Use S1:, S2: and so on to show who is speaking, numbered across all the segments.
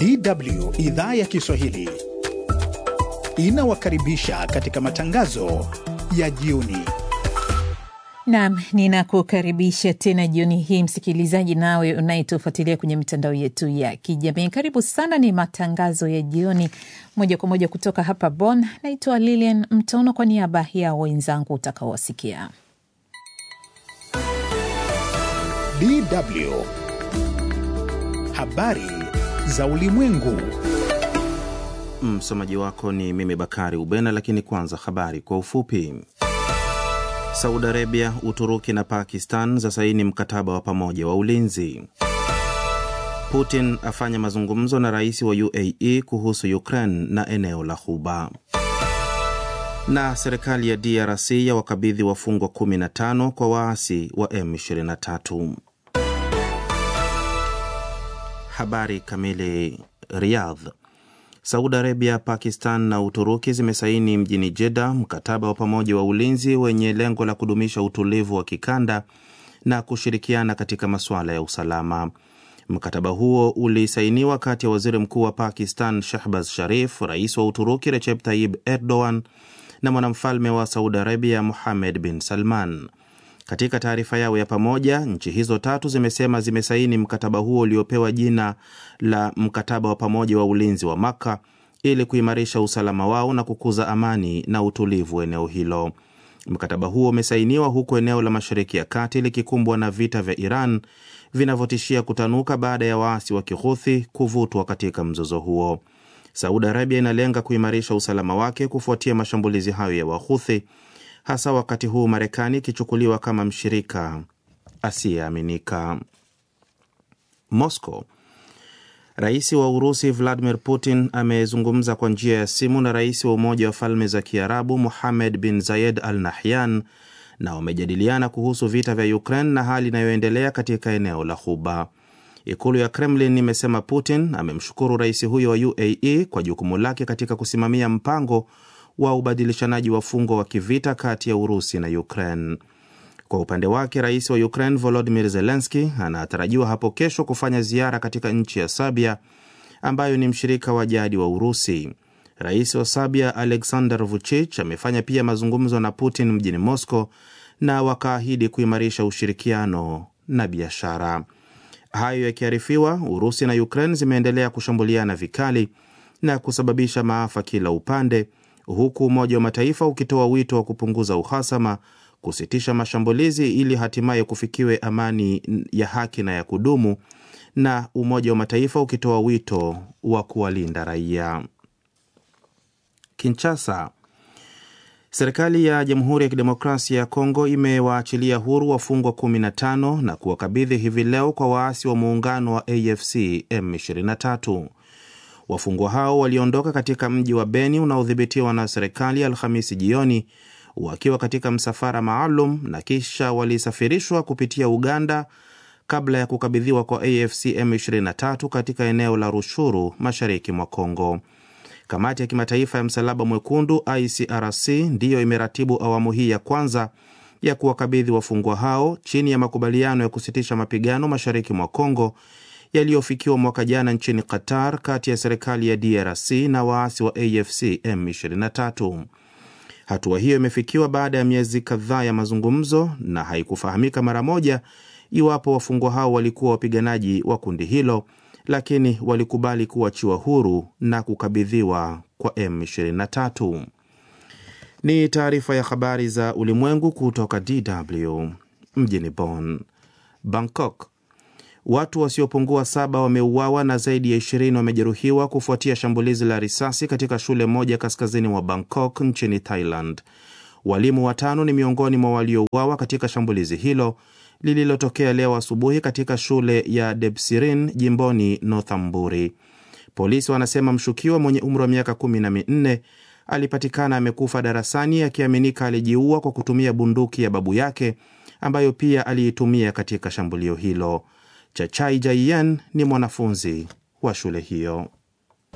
S1: DW idhaa ya Kiswahili inawakaribisha katika matangazo ya jioni.
S2: Naam, ninakukaribisha tena jioni hii msikilizaji, nawe unayetufuatilia kwenye mitandao yetu ya kijamii. Karibu sana, ni matangazo ya jioni moja kwa moja kutoka hapa Bonn. Naitwa Lilian Mtono kwa niaba ya wenzangu utakaowasikia.
S1: DW habari za ulimwengu.
S3: Msomaji wako ni mimi Bakari Ubena, lakini kwanza habari kwa ufupi. Saudi Arabia, Uturuki na Pakistan za saini mkataba wa pamoja wa ulinzi. Putin afanya mazungumzo na rais wa UAE kuhusu Ukraine na eneo la Ghuba. Na serikali ya DRC ya wakabidhi wafungwa 15 kwa waasi wa M23. Habari kamili. Riyadh. Saudi Arabia, Pakistan na Uturuki zimesaini mjini Jeddah mkataba wa pamoja wa ulinzi wenye lengo la kudumisha utulivu wa kikanda na kushirikiana katika masuala ya usalama. Mkataba huo ulisainiwa kati ya waziri mkuu wa Pakistan Shahbaz Sharif, rais wa Uturuki Recep Tayyip Erdogan na mwanamfalme wa Saudi Arabia Mohammed bin Salman. Katika taarifa yao ya pamoja, nchi hizo tatu zimesema zimesaini mkataba huo uliopewa jina la mkataba wa pamoja wa ulinzi wa Makka ili kuimarisha usalama wao na kukuza amani na utulivu eneo hilo. Mkataba huo umesainiwa huku eneo la Mashariki ya Kati likikumbwa na vita vya Iran vinavyotishia kutanuka baada ya waasi wa Kihuthi kuvutwa katika mzozo huo. Saudi Arabia inalenga kuimarisha usalama wake kufuatia mashambulizi hayo ya Wahuthi hasa wakati huu Marekani ikichukuliwa kama mshirika asiyeaminika. Moscow. Rais wa Urusi Vladimir Putin amezungumza kwa njia ya simu na rais wa Umoja wa Falme za Kiarabu Mohammed bin Zayed Al Nahyan na wamejadiliana kuhusu vita vya Ukraine na hali inayoendelea katika eneo la Ghuba. Ikulu ya Kremlin imesema Putin amemshukuru rais huyo wa UAE kwa jukumu lake katika kusimamia mpango wa ubadilishanaji wafungwa wa kivita kati ya Urusi na Ukraine. Kwa upande wake, rais wa Ukraine Volodymyr Zelensky anatarajiwa hapo kesho kufanya ziara katika nchi ya Serbia ambayo ni mshirika wa jadi wa Urusi. Rais wa Serbia Alexander Vucic amefanya pia mazungumzo na Putin mjini Moscow na wakaahidi kuimarisha ushirikiano na biashara. Hayo yakiarifiwa, Urusi na Ukraine zimeendelea kushambuliana vikali na kusababisha maafa kila upande huku Umoja wa Mataifa ukitoa wito wa kupunguza uhasama, kusitisha mashambulizi ili hatimaye kufikiwe amani ya haki na ya kudumu, na Umoja wa Mataifa ukitoa wito wa kuwalinda raia. Kinshasa. Serikali ya Jamhuri ya Kidemokrasia ya Kongo imewaachilia huru wafungwa 15 na kuwakabidhi hivi leo kwa waasi wa muungano wa AFC M23. Wafungwa hao waliondoka katika mji wa Beni unaodhibitiwa na serikali Alhamisi jioni wakiwa katika msafara maalum na kisha walisafirishwa kupitia Uganda kabla ya kukabidhiwa kwa AFC M23 katika eneo la Rushuru mashariki mwa Kongo. Kamati ya Kimataifa ya Msalaba Mwekundu ICRC ndiyo imeratibu awamu hii ya kwanza ya kuwakabidhi wafungwa hao chini ya makubaliano ya kusitisha mapigano mashariki mwa Kongo yaliyofikiwa mwaka jana nchini Qatar kati ya serikali ya DRC na waasi wa AFC M23. Hatua hiyo imefikiwa baada ya miezi kadhaa ya mazungumzo na haikufahamika mara moja iwapo wafungwa hao walikuwa wapiganaji wa kundi hilo, lakini walikubali kuachiwa huru na kukabidhiwa kwa M23. Ni taarifa ya habari za ulimwengu kutoka DW mjini Bonn. Bangkok Watu wasiopungua saba wameuawa na zaidi ya ishirini wamejeruhiwa kufuatia shambulizi la risasi katika shule moja kaskazini mwa Bangkok nchini Thailand. Walimu watano ni miongoni mwa waliouawa katika shambulizi hilo lililotokea leo asubuhi katika shule ya Debsirin jimboni Northamburi. Polisi wanasema mshukiwa mwenye umri wa miaka kumi na minne alipatikana amekufa darasani akiaminika alijiua kwa kutumia bunduki ya babu yake ambayo pia aliitumia katika shambulio hilo. Chachai Jaiyan ni mwanafunzi wa shule hiyo.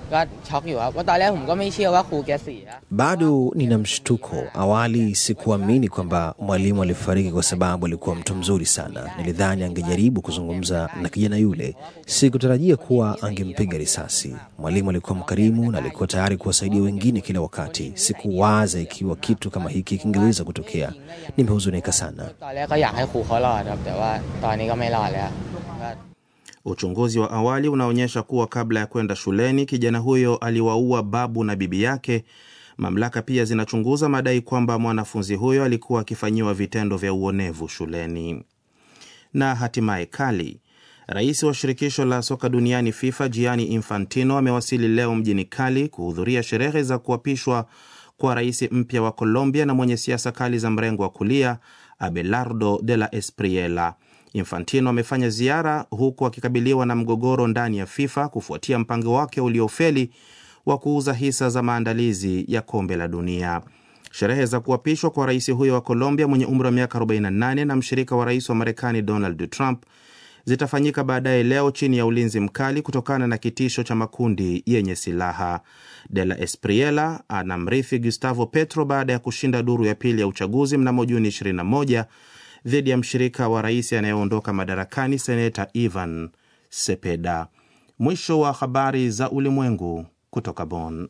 S4: ก็ช็อกอยู่ครับว่าตอนแรกผมก็ไม่เชื่อว่าครูแกเสีย
S5: Bado nina mshtuko. Awali sikuamini kwamba mwalimu alifariki kwa sababu alikuwa mtu mzuri sana. Nilidhani angejaribu kuzungumza na kijana yule. Sikutarajia kuwa angempiga risasi. Mwalimu alikuwa mkarimu na alikuwa tayari kuwasaidia wengine kila wakati. Sikuwaza ikiwa kitu kama hiki kingeweza kutokea. Nimehuzunika sana.
S4: ตอนแรกก็อยากให้ครูเขารอดครับ แต่ว่าตอนนี้ก็ไม่รอดแล้วก็
S3: Uchunguzi wa awali unaonyesha kuwa kabla ya kwenda shuleni kijana huyo aliwaua babu na bibi yake. Mamlaka pia zinachunguza madai kwamba mwanafunzi huyo alikuwa akifanyiwa vitendo vya uonevu shuleni. Na hatimaye Kali, rais wa shirikisho la soka duniani FIFA Gianni Infantino amewasili leo mjini Kali kuhudhuria sherehe za kuapishwa kwa rais mpya wa Colombia na mwenye siasa kali za mrengo wa kulia Abelardo de la Espriella. Infantino amefanya ziara huku akikabiliwa na mgogoro ndani ya FIFA kufuatia mpango wake uliofeli wa kuuza hisa za maandalizi ya kombe la dunia. Sherehe za kuapishwa kwa rais huyo wa Colombia mwenye umri wa miaka 48 na mshirika wa rais wa Marekani Donald Trump zitafanyika baadaye leo chini ya ulinzi mkali kutokana na kitisho cha makundi yenye silaha. De la Espriella anamrithi Gustavo Petro baada ya kushinda duru ya pili ya uchaguzi mnamo Juni 21 dhidi ya mshirika wa rais anayeondoka madarakani seneta Ivan Sepeda. Mwisho wa habari za ulimwengu kutoka Bonn.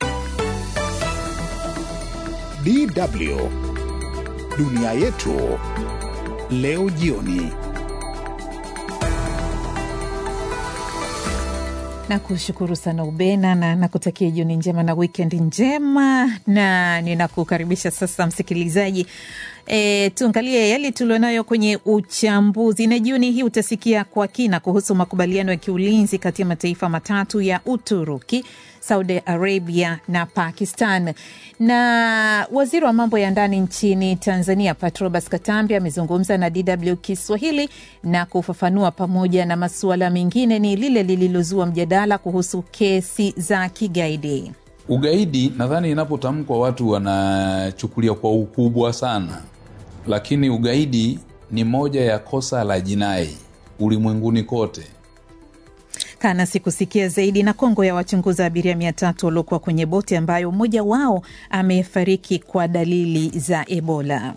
S1: DW dunia yetu leo jioni.
S2: Nakushukuru sana Ubena na nakutakia jioni njema na wikendi njema, na ninakukaribisha sasa msikilizaji E, tuangalie yale tulionayo kwenye uchambuzi, na jioni hii utasikia kwa kina kuhusu makubaliano ya kiulinzi kati ya mataifa matatu ya Uturuki, Saudi Arabia na Pakistan. Na waziri wa mambo ya ndani nchini Tanzania Patrobas Katambi amezungumza na DW Kiswahili na kufafanua pamoja na masuala mengine ni lile lililozua mjadala kuhusu kesi za kigaidi.
S6: Ugaidi nadhani inapotamkwa watu wanachukulia kwa ukubwa sana, lakini ugaidi ni moja ya kosa la jinai ulimwenguni kote.
S2: Kanasi kusikia zaidi. Na Kongo ya wachunguza abiria mia tatu waliokuwa kwenye boti ambayo mmoja wao amefariki kwa dalili za Ebola.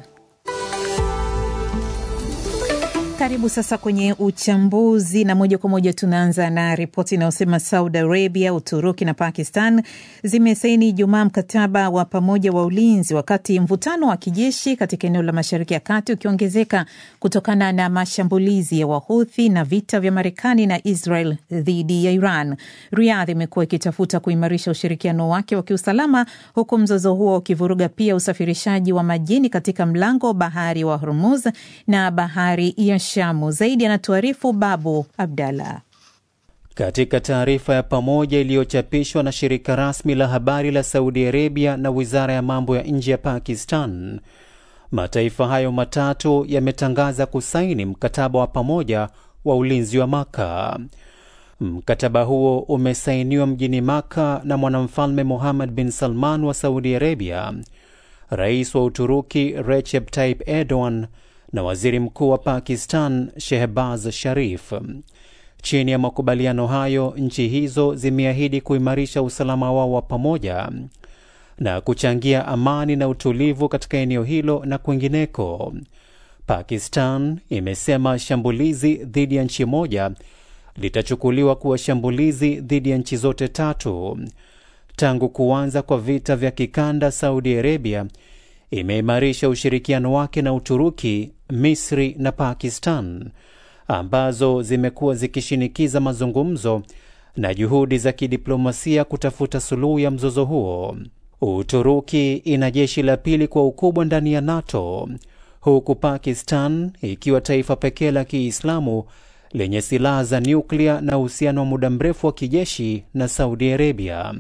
S2: Karibu sasa kwenye uchambuzi, na moja kwa moja tunaanza na ripoti inayosema Saudi Arabia, Uturuki na Pakistan zimesaini Ijumaa mkataba wa pamoja wa ulinzi, wakati mvutano wa kijeshi katika eneo la Mashariki ya Kati ukiongezeka kutokana na mashambulizi ya Wahuthi na vita vya Marekani na Israel dhidi ya Iran. Riyadh imekuwa ikitafuta kuimarisha ushirikiano wake wa kiusalama, huku mzozo huo ukivuruga pia usafirishaji wa majini katika mlango wa bahari wa Hormuz na bahari ya Shamu. Zaidi anatuarifu Babu Abdallah.
S7: Katika taarifa ya pamoja iliyochapishwa na shirika rasmi la habari la Saudi Arabia na wizara ya mambo ya nje ya Pakistan, mataifa hayo matatu yametangaza kusaini mkataba wa pamoja wa ulinzi wa Maka. Mkataba huo umesainiwa mjini Maka na mwanamfalme Muhammad bin Salman wa Saudi Arabia, rais wa Uturuki Recep Tayyip Erdogan na waziri mkuu wa Pakistan Shehbaz Sharif. Chini ya makubaliano hayo, nchi hizo zimeahidi kuimarisha usalama wao wa pamoja na kuchangia amani na utulivu katika eneo hilo na kwingineko. Pakistan imesema shambulizi dhidi ya nchi moja litachukuliwa kuwa shambulizi dhidi ya nchi zote tatu. Tangu kuanza kwa vita vya kikanda, Saudi Arabia imeimarisha ushirikiano wake na Uturuki, Misri na Pakistan ambazo zimekuwa zikishinikiza mazungumzo na juhudi za kidiplomasia kutafuta suluhu ya mzozo huo. Uturuki ina jeshi la pili kwa ukubwa ndani ya NATO, huku Pakistan ikiwa taifa pekee la Kiislamu lenye silaha za nyuklia na uhusiano wa muda mrefu wa kijeshi na Saudi Arabia.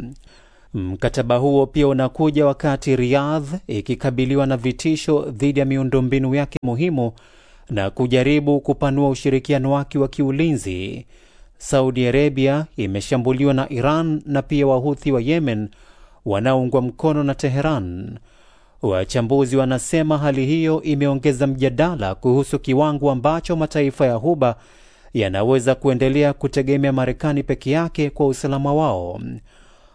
S7: Mkataba huo pia unakuja wakati Riyadh ikikabiliwa na vitisho dhidi ya miundombinu yake muhimu na kujaribu kupanua ushirikiano wake wa kiulinzi. Saudi Arabia imeshambuliwa na Iran na pia Wahuthi wa Yemen wanaoungwa mkono na Teheran. Wachambuzi wanasema hali hiyo imeongeza mjadala kuhusu kiwango ambacho mataifa ya Ghuba yanaweza kuendelea kutegemea Marekani peke yake kwa usalama wao.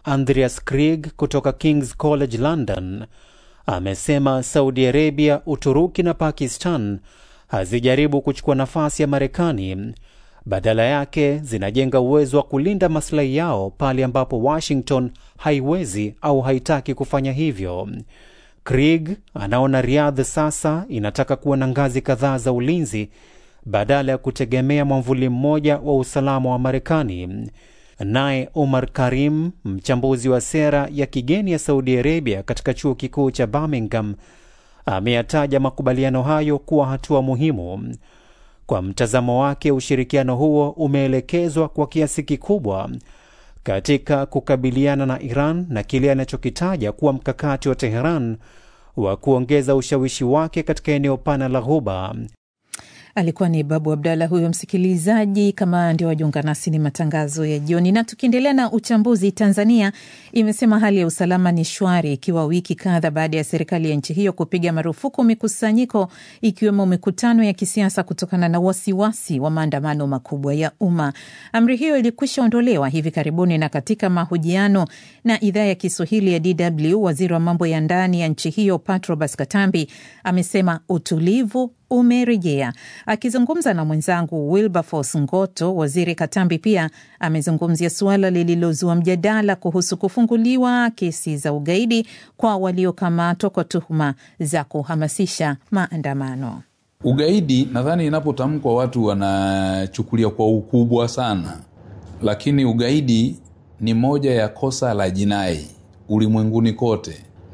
S7: Andreas Krieg kutoka King's College London amesema Saudi Arabia, Uturuki na Pakistan hazijaribu kuchukua nafasi ya Marekani, badala yake zinajenga uwezo wa kulinda maslahi yao pale ambapo Washington haiwezi au haitaki kufanya hivyo. Krieg anaona Riyadh sasa inataka kuwa na ngazi kadhaa za ulinzi badala ya kutegemea mwamvuli mmoja wa usalama wa Marekani. Naye Omar Karim, mchambuzi wa sera ya kigeni ya Saudi Arabia katika chuo kikuu cha Birmingham, ameyataja makubaliano hayo kuwa hatua muhimu. Kwa mtazamo wake, ushirikiano huo umeelekezwa kwa kiasi kikubwa katika kukabiliana na Iran na kile anachokitaja kuwa mkakati wa Teheran wa kuongeza ushawishi wake katika eneo pana la Ghuba.
S2: Alikuwa ni Babu Abdalla huyo msikilizaji. Kama ndio wajiunga nasi, ni matangazo ya jioni, na tukiendelea na uchambuzi. Tanzania imesema hali ya usalama ni shwari, ikiwa wiki kadha baada ya serikali ya nchi hiyo kupiga marufuku mikusanyiko, ikiwemo mikutano ya kisiasa kutokana na wasiwasi wa maandamano makubwa ya umma. Amri hiyo ilikwisha ondolewa hivi karibuni, na katika mahojiano na idhaa ya Kiswahili ya DW, waziri wa mambo ya ndani ya nchi hiyo Patrobas Katambi amesema utulivu umerejea. Akizungumza na mwenzangu Wilberforce Ngoto, waziri Katambi pia amezungumzia suala lililozua mjadala kuhusu kufunguliwa kesi za ugaidi kwa waliokamatwa kwa tuhuma za kuhamasisha maandamano.
S6: Ugaidi nadhani inapotamkwa watu wanachukulia kwa ukubwa sana, lakini ugaidi ni moja ya kosa la jinai ulimwenguni kote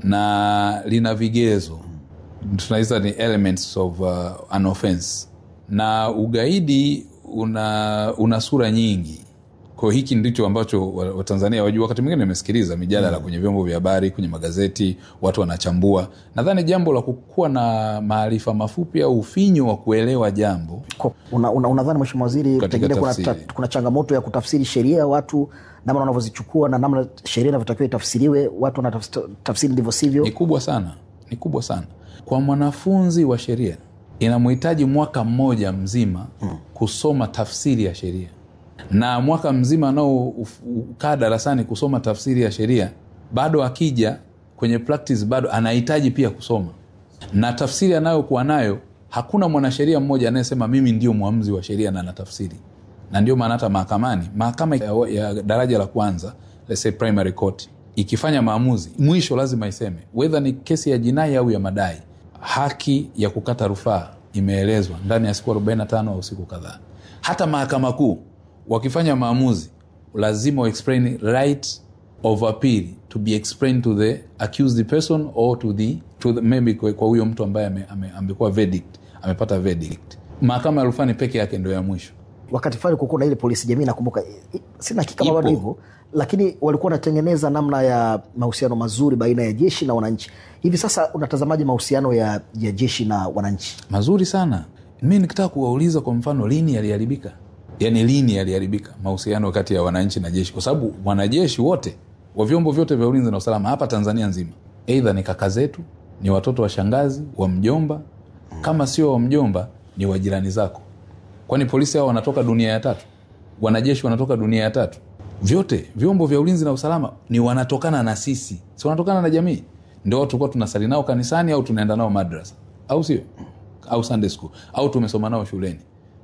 S6: na lina vigezo tunaita ni elements of uh, an offense na ugaidi una, una sura nyingi kwa hiki ndicho ambacho watanzania wa wajua wakati mwingine nimesikiliza mijadala mm. kwenye vyombo vya habari kwenye magazeti watu wanachambua nadhani jambo la kukuwa na maarifa mafupi au ufinyo wa kuelewa jambo
S8: unadhani una, una mheshimiwa waziri pengine kuna, ta, kuna changamoto ya kutafsiri sheria watu namna wanavyozichukua na namna sheria inavyotakiwa itafsiriwe watu wanatafsiri ndivyo sivyo
S6: ni kubwa sana ni kubwa sana kwa mwanafunzi wa sheria inamhitaji mwaka mmoja mzima hmm. kusoma tafsiri ya sheria na mwaka mzima anaokaa darasani kusoma tafsiri ya sheria bado akija kwenye practice bado anahitaji pia kusoma na tafsiri anayokuwa nayo hakuna mwanasheria mmoja anayesema mimi ndio mwamuzi wa sheria na natafsiri na ndio maana hata mahakamani mahakama ya, ya daraja la kwanza let's say primary court ikifanya maamuzi mwisho lazima iseme wedha ni kesi ya jinai au ya madai haki ya kukata rufaa imeelezwa ndani ya siku 45 au siku kadhaa hata mahakama kuu wakifanya maamuzi lazima waexplain right of appeal to be explained to the accused person or to the, to the maybe kwa huyo mtu ambaye amekuwa verdict amepata verdict mahakama ya rufani peke yake ndio ya mwisho
S8: wakati fulani kukuwa na ile polisi jamii nakumbuka sina hakika bado hivyo lakini walikuwa wanatengeneza namna ya mahusiano mazuri baina ya jeshi na wananchi hivi sasa unatazamaji mahusiano ya, ya jeshi na wananchi
S6: mazuri sana mi nikitaka kuwauliza kwa mfano lini yaliharibika yaani lini yaliharibika mahusiano kati ya wananchi na jeshi kwa sababu wanajeshi wote wa vyombo vyote vya ulinzi na usalama hapa tanzania nzima eidha ni kaka zetu ni watoto wa shangazi wa mjomba kama sio wa mjomba ni wa jirani zako kwani polisi hao wanatoka dunia ya tatu wanajeshi wanatoka dunia ya tatu vyote vyombo vya ulinzi na usalama ni wanatokana na sisi si wanatokana na jamii ndio tulikuwa tunasali nao kanisani au tunaenda nao madrasa au sio au sunday school au tumesoma nao shuleni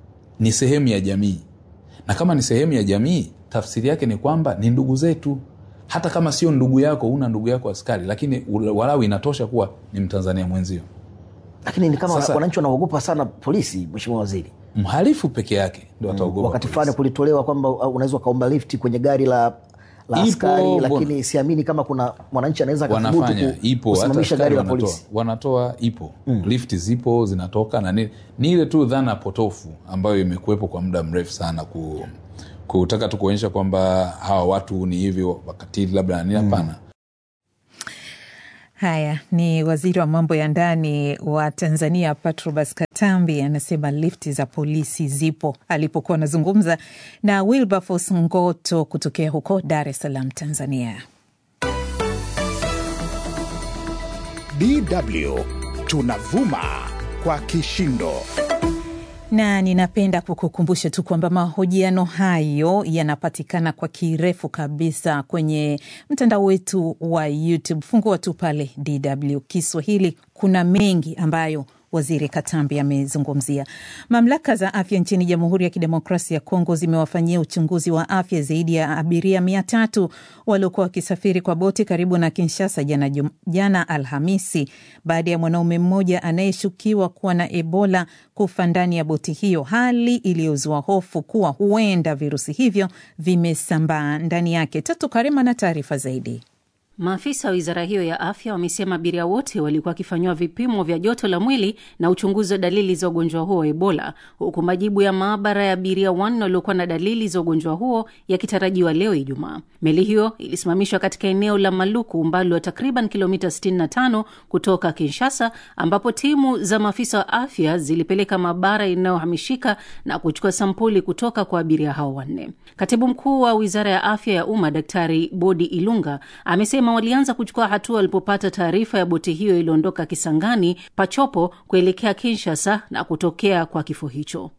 S6: ni sehemu ya jamii na kama ni sehemu ya jamii tafsiri yake ni kwamba ni ndugu zetu hata kama sio ndugu yako una ndugu yako askari lakini walau inatosha kuwa ni mtanzania mwenzio
S8: lakini ni kama wananchi wanaogopa sana polisi mheshimiwa waziri
S6: mhalifu peke yake ndo ataogopa
S8: wakati fulani kulitolewa kwamba unaweza ukaomba lifti kwenye gari la la
S6: Ipo,
S8: askari
S6: bona.
S8: lakini siamini kama kuna mwananchi anaweza akathubutu
S6: wanafanya
S8: ku-
S6: ipo hata
S8: kusimamisha
S6: askari
S8: gari la
S6: wanatoa,
S8: polisi
S6: wanatoa ipo mm. lifti zipo zinatoka na nini ni ile tu dhana potofu ambayo imekuwepo kwa muda mrefu sana ku, kutaka tu kuonyesha kwamba hawa watu ni hivi wakatili labda na nini hapana
S2: Haya ni waziri wa mambo ya ndani wa Tanzania Patrobas Katambi anasema lifti za polisi zipo, alipokuwa anazungumza na Wilberforce Ngoto kutokea huko Dar es Salaam, Tanzania.
S1: DW tunavuma kwa kishindo.
S2: na ninapenda kukukumbusha tu kwamba mahojiano hayo yanapatikana kwa kirefu kabisa kwenye mtandao wetu wa YouTube. Fungua tu pale DW Kiswahili, kuna mengi ambayo Waziri Katambi amezungumzia. Mamlaka za afya nchini Jamhuri ya Kidemokrasia ya Kongo zimewafanyia uchunguzi wa afya zaidi ya abiria mia tatu waliokuwa wakisafiri kwa boti karibu na Kinshasa jana, jana Alhamisi baada ya mwanaume mmoja anayeshukiwa kuwa na Ebola kufa ndani ya boti hiyo, hali iliyozua hofu kuwa huenda virusi hivyo vimesambaa ndani yake. Tatu Karema na taarifa zaidi.
S9: Maafisa wa wizara hiyo ya afya wamesema abiria wote walikuwa wakifanyiwa vipimo vya joto la mwili na uchunguzi wa dalili za ugonjwa huo wa Ebola, huku majibu ya maabara ya abiria wanne waliokuwa na dalili za ugonjwa huo yakitarajiwa leo Ijumaa. Meli hiyo ilisimamishwa katika eneo la Maluku, umbali wa takriban kilomita 65 kutoka Kinshasa, ambapo timu za maafisa wa afya zilipeleka maabara inayohamishika na kuchukua sampuli kutoka kwa abiria hao wanne. Katibu mkuu wa wizara ya afya ya umma Daktari Bodi Ilunga amesema walianza kuchukua hatua walipopata taarifa ya boti hiyo iliondoka Kisangani Pachopo kuelekea Kinshasa na kutokea kwa kifo hicho.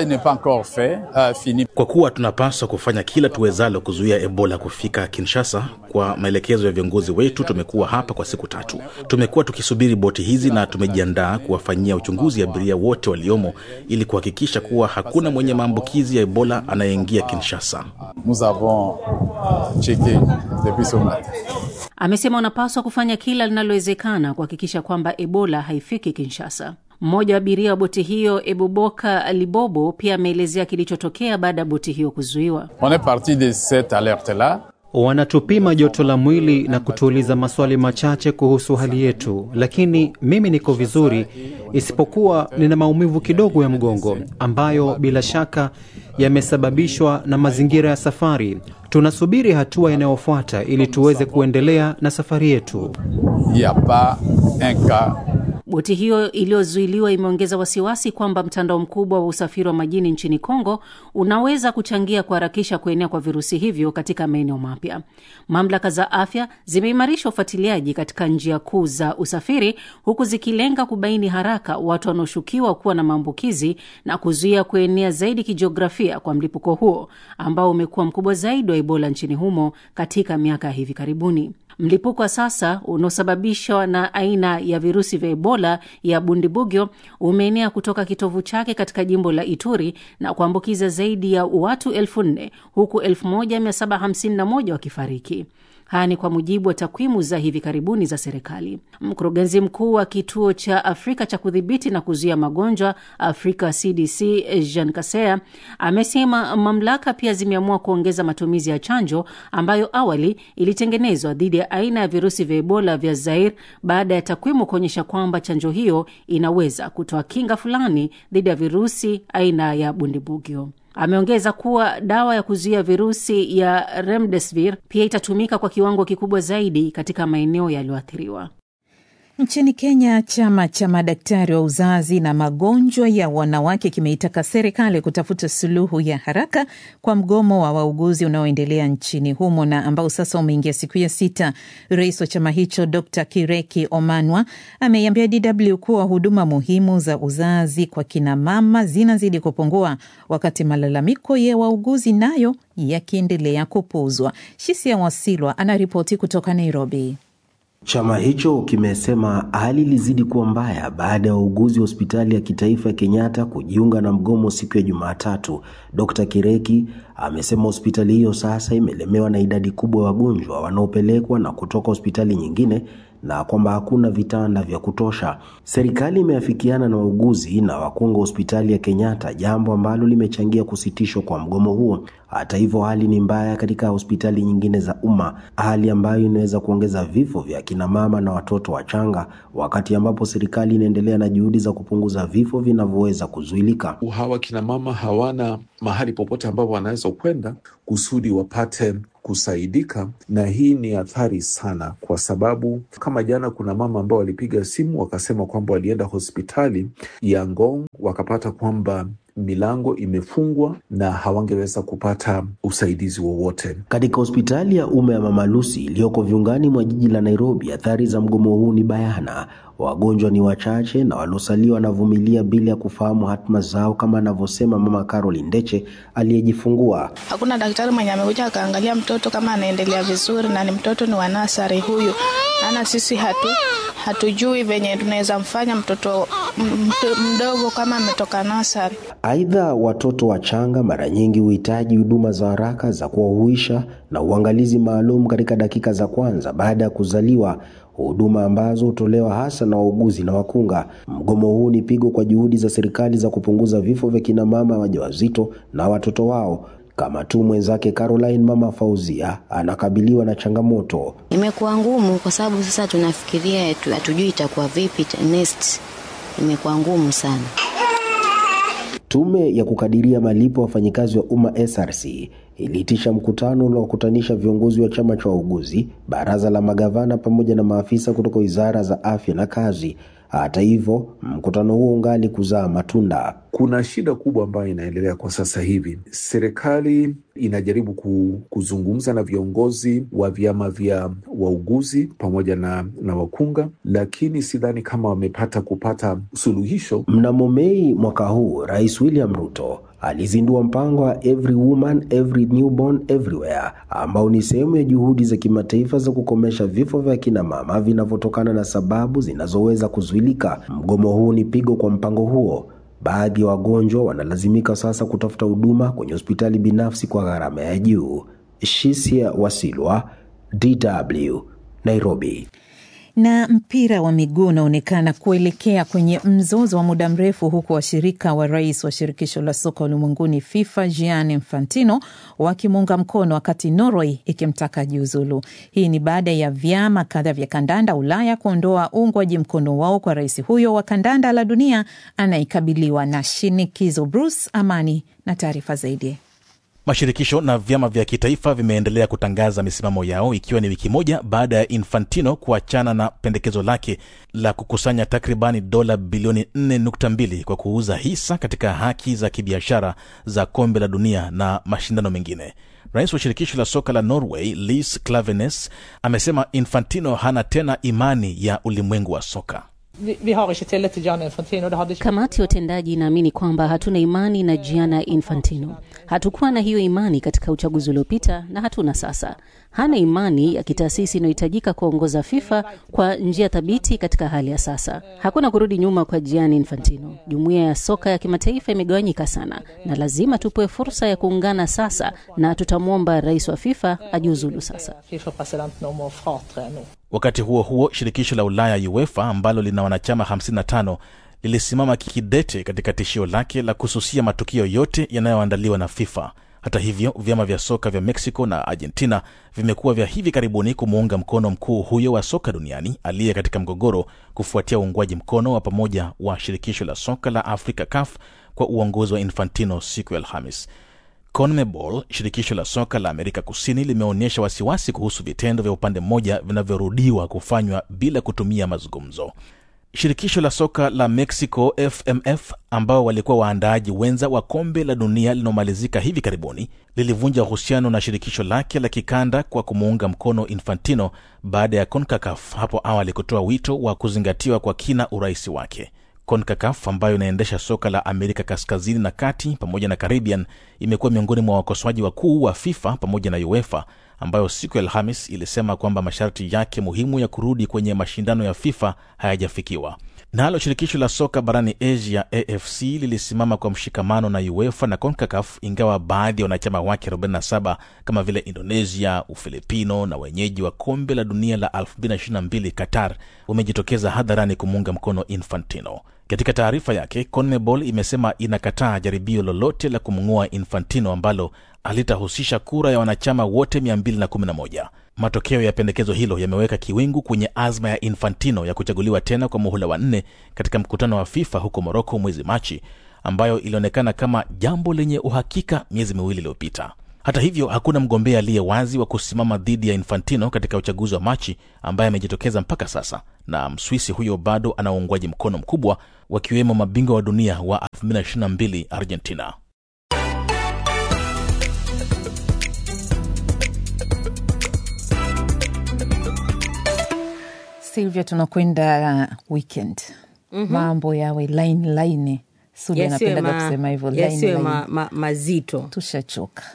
S10: Kwa kuwa tunapaswa kufanya kila tuwezalo kuzuia Ebola kufika Kinshasa, kwa maelekezo ya viongozi wetu, tumekuwa hapa kwa siku tatu. Tumekuwa tukisubiri boti hizi na tumejiandaa kuwafanyia uchunguzi abiria wote waliomo ili kuhakikisha kuwa hakuna mwenye maambukizi ya Ebola anayeingia Kinshasa.
S9: Amesema wanapaswa kufanya kila linalowezekana kuhakikisha kwamba Ebola haifiki Kinshasa. Mmoja wa abiria wa boti hiyo Ebuboka Libobo pia ameelezea kilichotokea baada ya boti hiyo kuzuiwa.
S7: Wanatupima joto la mwili na kutuuliza maswali machache kuhusu hali yetu, lakini mimi niko vizuri, isipokuwa nina maumivu kidogo ya mgongo ambayo bila shaka yamesababishwa na mazingira ya safari. Tunasubiri hatua inayofuata ili tuweze kuendelea na safari yetu.
S9: Boti hiyo iliyozuiliwa imeongeza wasiwasi kwamba mtandao mkubwa wa usafiri wa majini nchini Kongo unaweza kuchangia kuharakisha kuenea kwa virusi hivyo katika maeneo mapya. Mamlaka za afya zimeimarisha ufuatiliaji katika njia kuu za usafiri, huku zikilenga kubaini haraka watu wanaoshukiwa kuwa na maambukizi na kuzuia kuenea zaidi kijiografia kwa mlipuko huo ambao umekuwa mkubwa zaidi wa Ebola nchini humo katika miaka ya hivi karibuni. Mlipuko wa sasa unaosababishwa na aina ya virusi vya Ebola ya Bundibugyo umeenea kutoka kitovu chake katika jimbo la Ituri na kuambukiza zaidi ya watu elfu nne huku 1751 wakifariki. Haya ni kwa mujibu wa takwimu za hivi karibuni za serikali. Mkurugenzi mkuu wa kituo cha Afrika cha kudhibiti na kuzuia magonjwa Afrika CDC Jean Kaseya amesema mamlaka pia zimeamua kuongeza matumizi ya chanjo ambayo awali ilitengenezwa dhidi ya aina ya virusi vya Ebola vya Zaire baada ya takwimu kuonyesha kwamba chanjo hiyo inaweza kutoa kinga fulani dhidi ya virusi aina ya Bundibugyo. Ameongeza kuwa dawa ya kuzuia virusi ya remdesivir pia itatumika kwa kiwango kikubwa zaidi katika maeneo yaliyoathiriwa.
S2: Nchini Kenya, chama cha madaktari wa uzazi na magonjwa ya wanawake kimeitaka serikali kutafuta suluhu ya haraka kwa mgomo wa wauguzi unaoendelea nchini humo na ambao sasa umeingia siku ya sita. Rais wa chama hicho Dr Kireki Omanwa ameiambia DW kuwa huduma muhimu za uzazi kwa kinamama zinazidi kupungua, wakati malalamiko ya wauguzi nayo yakiendelea kupuuzwa. Shisia Wasilwa anaripoti kutoka Nairobi.
S11: Chama hicho kimesema hali ilizidi kuwa mbaya baada ya wauguzi wa hospitali ya kitaifa ya Kenyatta kujiunga na mgomo siku ya Jumatatu. Dr. Kireki amesema hospitali hiyo sasa imelemewa na idadi kubwa ya wagonjwa wanaopelekwa na kutoka hospitali nyingine na kwamba hakuna vitanda vya kutosha. Serikali imeafikiana na wauguzi na wakunga hospitali ya Kenyatta, jambo ambalo limechangia kusitishwa kwa mgomo huo. Hata hivyo, hali ni mbaya katika hospitali nyingine za umma, hali ambayo inaweza kuongeza vifo vya kina mama na watoto wachanga, wakati ambapo serikali inaendelea na juhudi za kupunguza vifo vinavyoweza kuzuilika.
S12: Hawa kina mama hawana mahali popote ambapo wanaweza kwenda kusudi wapate kusaidika, na hii ni athari sana, kwa sababu kama jana kuna mama ambao walipiga simu wakasema kwamba walienda hospitali ya Ngong wakapata kwamba milango imefungwa na hawangeweza kupata usaidizi wowote.
S11: Katika hospitali ya umma ya Mama Lucy iliyoko viungani mwa jiji la Nairobi, athari za mgomo huu ni bayana. Wagonjwa ni wachache na waliosalia wanavumilia bila ya kufahamu hatima zao, kama anavyosema Mama Caroline Ndeche aliyejifungua.
S13: Hakuna daktari mwenye amekuja akaangalia mtoto kama anaendelea vizuri, na ni mtoto ni wa nasari huyu, maana sisi hatu hatujui venye tunaweza mfanya mtoto mdogo kama ametoka nasari.
S11: Aidha, watoto wachanga mara nyingi huhitaji huduma za haraka za kuwahuisha na uangalizi maalum katika dakika za kwanza baada ya kuzaliwa, huduma ambazo hutolewa hasa na wauguzi na wakunga. Mgomo huu ni pigo kwa juhudi za serikali za kupunguza vifo vya kina mama wajawazito na watoto wao kama tu mwenzake Caroline mama Fauzia anakabiliwa na changamoto.
S14: Imekuwa ngumu kwa sababu sasa tunafikiria hatujui itakuwa vipi next. Imekuwa ngumu sana.
S11: Tume ya kukadiria malipo ya wafanyikazi wa umma SRC iliitisha mkutano uliowakutanisha viongozi wa chama cha wauguzi, baraza la magavana pamoja na maafisa kutoka wizara za afya na kazi. Hata hivyo, mkutano huo ungali kuzaa matunda.
S12: Kuna shida kubwa ambayo inaendelea kwa sasa hivi. Serikali inajaribu kuzungumza na viongozi wa vyama vya wauguzi pamoja na, na wakunga, lakini sidhani kama wamepata kupata suluhisho.
S11: Mnamo Mei mwaka huu, Rais William Ruto alizindua mpango wa Every Woman Every Newborn Everywhere ambao ni sehemu ya juhudi za kimataifa za kukomesha vifo vya kina mama vinavyotokana na sababu zinazoweza kuzuilika. Mgomo huu ni pigo kwa mpango huo. Baadhi ya wagonjwa wanalazimika sasa kutafuta huduma kwenye hospitali binafsi kwa gharama ya juu. Shisia Wasilwa, DW, Nairobi.
S2: Na mpira wa miguu unaonekana kuelekea kwenye mzozo wa muda mrefu, huku washirika wa rais wa shirikisho la soka ulimwenguni FIFA Gianni Infantino wakimuunga mkono, wakati Norway ikimtaka jiuzulu. Hii ni baada ya vyama kadhaa vya kandanda Ulaya kuondoa uungwaji mkono wao kwa rais huyo wa kandanda la dunia anayekabiliwa na shinikizo. Bruce Amani na taarifa zaidi.
S10: Mashirikisho na vyama vya kitaifa vimeendelea kutangaza misimamo yao ikiwa ni wiki moja baada ya Infantino kuachana na pendekezo lake la kukusanya takribani dola bilioni 4.2 kwa kuuza hisa katika haki za kibiashara za kombe la dunia na mashindano mengine. Rais wa shirikisho la soka la Norway Lis Klavenes amesema Infantino hana tena imani ya ulimwengu wa soka.
S9: Kamati ya utendaji inaamini kwamba hatuna imani na Gianni Infantino. Hatukuwa na hiyo imani katika uchaguzi uliopita na hatuna sasa. Hana imani ya kitaasisi inayohitajika kuongoza FIFA kwa njia thabiti katika hali ya sasa. Hakuna kurudi nyuma kwa Gianni Infantino. Jumuiya ya soka ya kimataifa imegawanyika sana, na lazima tupewe fursa ya kuungana sasa, na tutamwomba rais wa FIFA ajiuzulu sasa.
S10: Wakati huo huo, shirikisho la Ulaya UEFA ambalo lina wanachama 55 lilisimama kidete katika tishio lake la kususia matukio yote yanayoandaliwa na FIFA. Hata hivyo, vyama vya soka vya Mexico na Argentina vimekuwa vya hivi karibuni kumuunga mkono mkuu huyo wa soka duniani aliye katika mgogoro kufuatia uungwaji mkono wa pamoja wa shirikisho la soka la Afrika CAF kwa uongozi wa Infantino siku ya Alhamis. CONMEBOL, shirikisho la soka la Amerika Kusini, limeonyesha wasiwasi kuhusu vitendo vya upande mmoja vinavyorudiwa kufanywa bila kutumia mazungumzo. Shirikisho la soka la Mexico FMF, ambao walikuwa waandaaji wenza wa kombe la dunia linaomalizika hivi karibuni, lilivunja uhusiano na shirikisho lake la kikanda kwa kumuunga mkono Infantino baada ya CONCACAF hapo awali kutoa wito wa kuzingatiwa kwa kina urais wake. CONCACAF ambayo inaendesha soka la Amerika kaskazini na kati pamoja na Caribbean imekuwa miongoni mwa wakosoaji wakuu wa FIFA pamoja na UEFA ambayo siku ya Alhamis ilisema kwamba masharti yake muhimu ya kurudi kwenye mashindano ya FIFA hayajafikiwa. Nalo shirikisho la soka barani Asia AFC lilisimama kwa mshikamano na UEFA na CONCACAF, ingawa baadhi ya wanachama wake 47 kama vile Indonesia, Ufilipino na wenyeji wa kombe la dunia la 2022 Qatar wamejitokeza hadharani kumuunga mkono Infantino. Katika taarifa yake, CONMEBOL imesema inakataa jaribio lolote la kumng'oa Infantino ambalo alitahusisha kura ya wanachama wote 211. Matokeo ya pendekezo hilo yameweka kiwingu kwenye azma ya Infantino ya kuchaguliwa tena kwa muhula wa nne katika mkutano wa FIFA huko Moroko mwezi Machi, ambayo ilionekana kama jambo lenye uhakika miezi miwili iliyopita. Hata hivyo, hakuna mgombea aliye wazi wa kusimama dhidi ya Infantino katika uchaguzi wa Machi ambaye amejitokeza mpaka sasa, na Mswisi huyo bado ana uungwaji mkono mkubwa, wakiwemo mabingwa wa dunia wa 2022 Argentina.
S2: Silvia, tunakwenda weekend. Mambo yawe laini laini. Sudi
S15: Yasiwe
S2: anapendaga
S15: ma-
S2: kusema hivyo laini
S15: yasiwe
S2: laini.
S15: ma, ma, mazito.
S2: Tushachoka.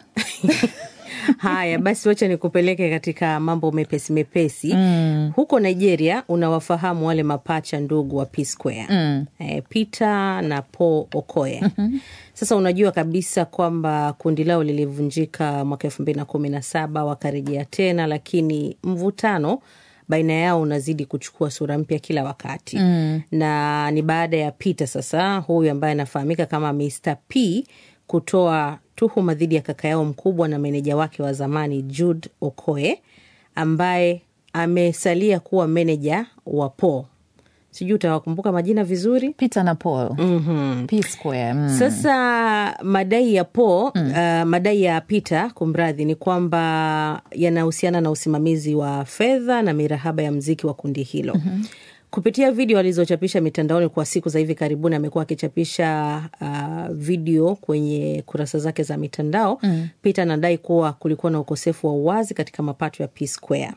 S15: Haya basi, wacha nikupeleke katika mambo mepesi mepesi.
S2: Mm.
S15: Huko Nigeria unawafahamu wale mapacha ndugu wa P Square
S2: Mm.
S15: eh, Peter na Paul Okoye. Sasa unajua kabisa kwamba kundi lao lilivunjika mwaka elfu mbili na kumi na saba wakarejea tena, lakini mvutano baina yao unazidi kuchukua sura mpya kila wakati
S2: Mm.
S15: na ni baada ya Peter sasa huyu ambaye anafahamika kama Mr P kutoa tuhuma dhidi ya kaka yao mkubwa na meneja wake wa zamani Jude Okoye ambaye amesalia kuwa meneja wa Paul. Sijui utawakumbuka majina vizuri,
S2: Peter na Paul.
S15: mm-hmm.
S2: P Square. Mm.
S15: Sasa madai ya Paul, uh, madai ya Peter kumradhi, ni kwamba yanahusiana na usimamizi wa fedha na mirahaba ya mziki wa kundi hilo. Kupitia video alizochapisha mitandaoni kwa siku za hivi karibuni, amekuwa akichapisha uh, video kwenye kurasa zake za mitandao.
S2: Mm.
S15: Peter anadai kuwa kulikuwa na ukosefu wa uwazi katika mapato ya P Square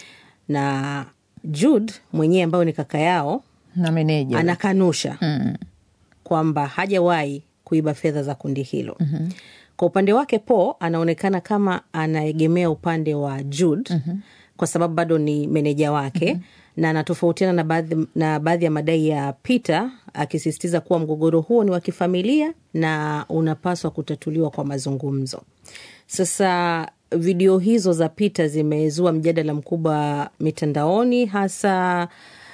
S15: na Jude mwenyewe ambayo ni kaka yao
S2: na meneja
S15: anakanusha
S2: Mm.
S15: kwamba hajawahi kuiba fedha za kundi hilo. Kwa upande wake Paul anaonekana kama anaegemea upande wa Jude kwa sababu bado ni meneja wake na anatofautiana na baadhi, na baadhi ya madai ya Peter akisisitiza kuwa mgogoro huo ni wa kifamilia na unapaswa kutatuliwa kwa mazungumzo. Sasa video hizo za Peter zimezua mjadala mkubwa mitandaoni hasa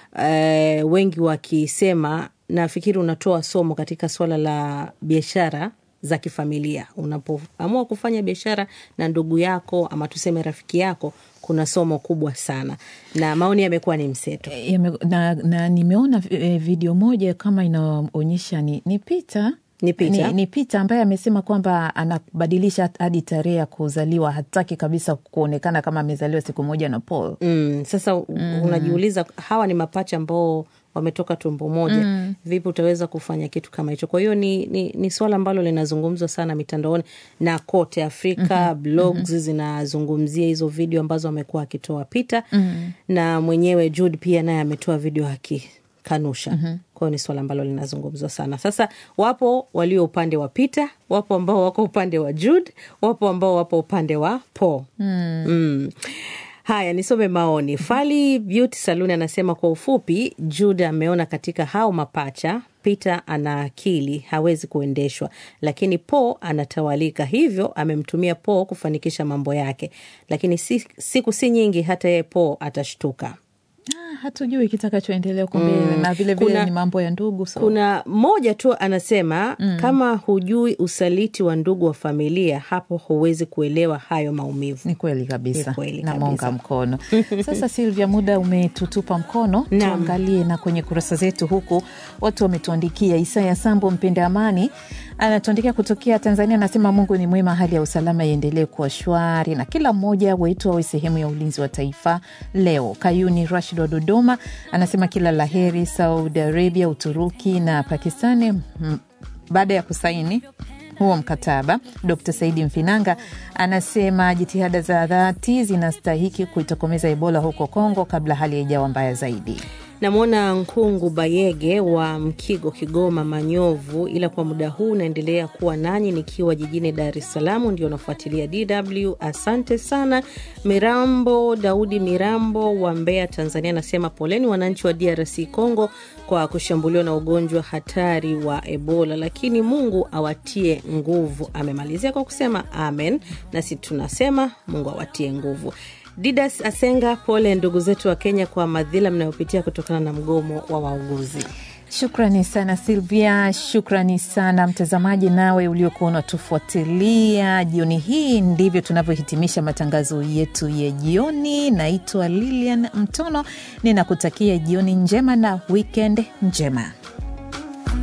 S15: eh, wengi wakisema nafikiri unatoa somo katika suala la biashara za kifamilia. Unapoamua kufanya biashara na ndugu yako ama tuseme rafiki yako, kuna somo kubwa sana, na maoni yamekuwa ni mseto.
S2: Yame- na, na nimeona eh, video moja kama inaonyesha ni, ni Peter
S15: Ni Peter.
S2: ni, ni Peter ambaye amesema kwamba anabadilisha hadi tarehe ya kuzaliwa, hataki kabisa kuonekana kama amezaliwa siku moja na Paul.
S15: Mm, sasa
S2: Mm.
S15: unajiuliza hawa ni mapacha ambao wametoka tumbo moja
S2: Mm.
S15: vipi utaweza kufanya kitu kama hicho? Kwa hiyo ni, ni, ni swala ambalo linazungumzwa sana mitandaoni na kote Afrika.
S2: Mhm,
S15: Blogs
S2: mhm.
S15: zinazungumzia hizo video ambazo amekuwa akitoa Peter
S2: Mm.
S15: na mwenyewe Jude pia naye ametoa video akikanusha.
S2: Mhm.
S15: Kwa hiyo ni swala ambalo linazungumzwa sana. Sasa wapo walio upande wa Peter, wapo ambao wako upande wa Jude, wapo ambao wapo upande wa Paul.
S2: Mm.
S15: Mm. Haya, nisome maoni. Fali Beauty Saluni anasema kwa ufupi, Jude ameona katika hao mapacha, Peter ana akili, hawezi kuendeshwa, lakini Paul anatawalika, hivyo amemtumia Paul kufanikisha mambo yake, lakini si, siku si nyingi hata yeye Paul atashtuka.
S2: Ah, hatujui kitakachoendelea huko mbele
S15: Mm.
S2: na vile vile
S15: Kuna-
S2: ni mambo ya ndugu so.
S15: Kuna mmoja tu anasema
S2: Mm.
S15: kama hujui usaliti wa ndugu wa familia, hapo huwezi kuelewa hayo maumivu.
S2: Ni kweli kabisa,
S15: Ni kweli
S2: namuunga
S15: kabisa.
S2: mkono. Sasa Silvia, muda umetutupa mkono, tuangalie na kwenye kurasa zetu huku watu wametuandikia. Isaya Sambo mpenda amani anatuandikia kutokea Tanzania, anasema Mungu ni mwema, hali ya usalama iendelee kuwa shwari na kila mmoja wetu awe sehemu ya ulinzi wa taifa leo. Kayuni Rashid wa Dodoma anasema kila laheri Saudi Arabia, Uturuki na Pakistani mm, baada ya kusaini huo mkataba. Dr Saidi Mfinanga anasema jitihada za dhati zinastahiki kuitokomeza Ebola huko Kongo kabla hali haijawa mbaya zaidi.
S15: Namwona Nkungu Bayege wa Mkigo, Kigoma, Manyovu, ila kwa muda huu naendelea kuwa nanyi nikiwa jijini Dar es Salaam, ndio nafuatilia DW. Asante sana. Mirambo Daudi Mirambo wa Mbeya, Tanzania, anasema poleni wananchi wa DRC Congo kwa kushambuliwa na ugonjwa hatari wa Ebola, lakini Mungu awatie nguvu. Amemalizia kwa kusema amen, nasi tunasema Mungu awatie nguvu. Didas Asenga, pole ndugu zetu wa Kenya kwa madhila mnayopitia kutokana na mgomo wa wauguzi.
S2: Shukrani sana Silvia, shukrani sana mtazamaji, nawe uliokuwa unatufuatilia jioni hii. Ndivyo tunavyohitimisha matangazo yetu ya jioni. Naitwa Lilian Mtono, ninakutakia jioni njema na wikend njema.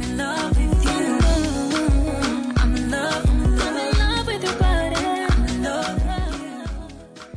S16: I'm in love with your body. I'm in love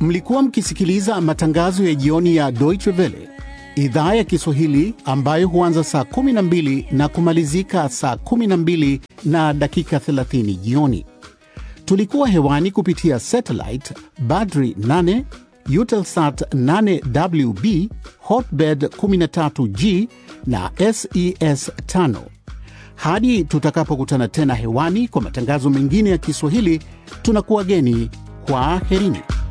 S1: Mlikuwa mkisikiliza matangazo ya jioni ya Deutsche Welle idhaa ya Kiswahili ambayo huanza saa 12 na kumalizika saa 12 na dakika 30 jioni. Tulikuwa hewani kupitia satellite Badri 8, Eutelsat 8WB, Hotbird 13G na SES 5. Hadi tutakapokutana tena hewani kwa matangazo mengine ya Kiswahili, tunakuwageni kwa aherini.